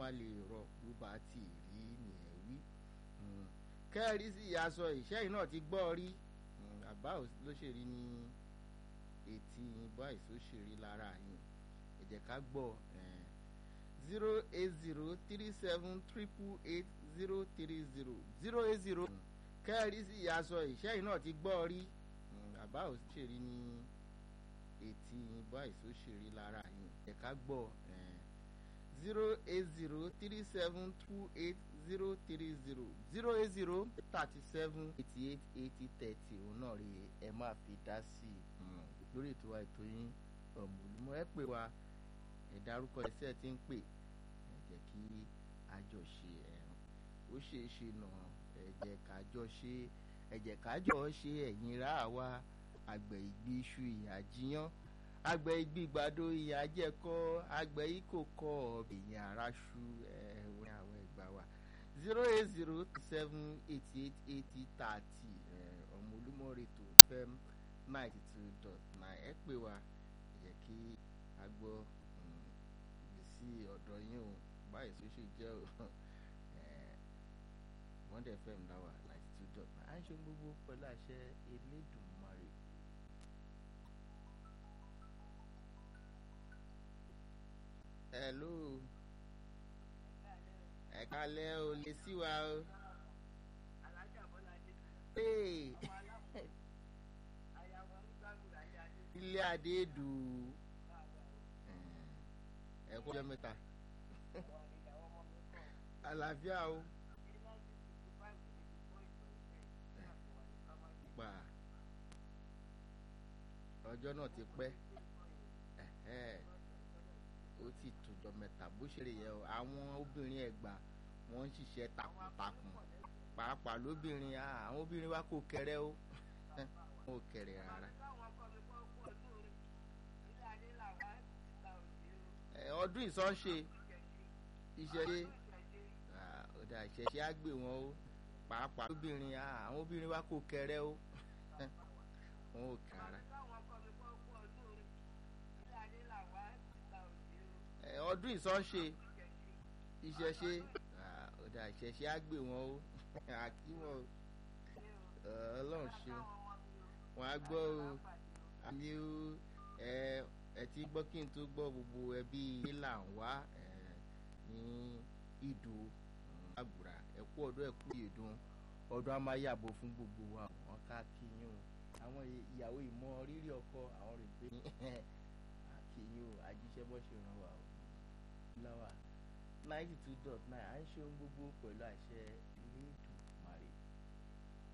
má lè rọ bó bá ti rí nìyẹn wí kẹ́ẹ̀rí sí aṣọ ìṣẹ́yìn náà ti gbọ́ rí àbá ló ṣe rí ní etí yín báyìí tó ṣe rí lára yín ẹ jẹ́ ká gbọ́ zero eight zero three seven triple eight zero three zero zero eight zero kẹ́ẹ̀rí sí aṣọ ìṣẹ́yìn náà ti gbọ́ rí àbá ò ṣe rí ní etí yín báyìí tó ṣe rí lára yín ẹ jẹ́ ká gbọ́ zero eight zero three seven two eight zero three zero zero eight zero thirty seven eighty eight eighty thirty òun náà rí ẹ máa fi dá sí i lórí ètò wa ètò yín ọ̀mùlùmọ́ ẹ pè wá ẹ dárúkọ iṣẹ́ tí ń pè ẹ jẹ́ kí àjọ ṣe ẹ̀rùn ó ṣeé ṣe nà ẹ jẹ́ kájọ ṣe ẹ jẹ́ kájọ ṣe ẹ̀yìn rà wá àgbẹ̀ ìgbì iṣu ìyà jiyán àgbẹ̀ ìgbì ìgbàdo ìyà jẹ́kọ́ àgbẹ̀ ìkòkò ìyìn àràṣù ẹ̀wọ̀n àwọn ìgbà wa zero eight zero seven eighty eight eighty thirty ọmọ olúmọ̀rètò fm ninety two dot nine ẹ pè wá ẹ jẹ́ kí a gbọ́ ìgbésí ọ̀dọ̀ yín o báyìí tó ṣe jẹ́ o Bond FM dáwà ninety two dot nine à ń ṣe gbogbo pẹ̀lú àṣẹ Elédùmarè. hello ẹ kálẹ́ o lè sí wa o. ilé adéèdù ẹ kó ọjọ́ mẹ́ta àlàáfíà o. pa ọjọ́ náà ti pẹ́ ó ti tòjọ́ mẹ́ta bó ṣe lè yẹ o àwọn obìnrin Ẹ̀gbá wọ́n ń ṣiṣẹ́ takuntakun pàápàá lóbìnrin àwọn obìnrin wa kò kéré o wọn ò kéré rárá. ọdún ìsọ́nṣe ìṣẹ̀ṣe ọ̀dà ìṣẹ̀ṣe á gbé wọn o pàápàá lóbìnrin àwọn obìnrin wa kò kéré o wọn ò kéré rárá. ọdún ìsọ́nṣe ìṣẹ̀ṣe ọ̀dà ìṣẹ̀ṣe á gbé wọn o àkí wọn o ọlọ́run ṣe wọn á gbọ́ o àmì o ẹ ti gbọ́ kí n tó gbọ́ gbogbo ẹbí là ń wá ní ìdò àgùrà ẹ kú ọdún ẹ kú ìdùn ọdún á máa yàbọ̀ fún gbogbo wa wọn ká kí yín o àwọn ìyàwó ìmọ̀ rírì ọkọ àwọn rè pé kí yín o àjíṣẹ́ bọ́ ṣe ràn wá o láwà ninety two dot nine à ń ṣe ohun gbogbo pẹ̀lú àṣẹ ilé ìdùn.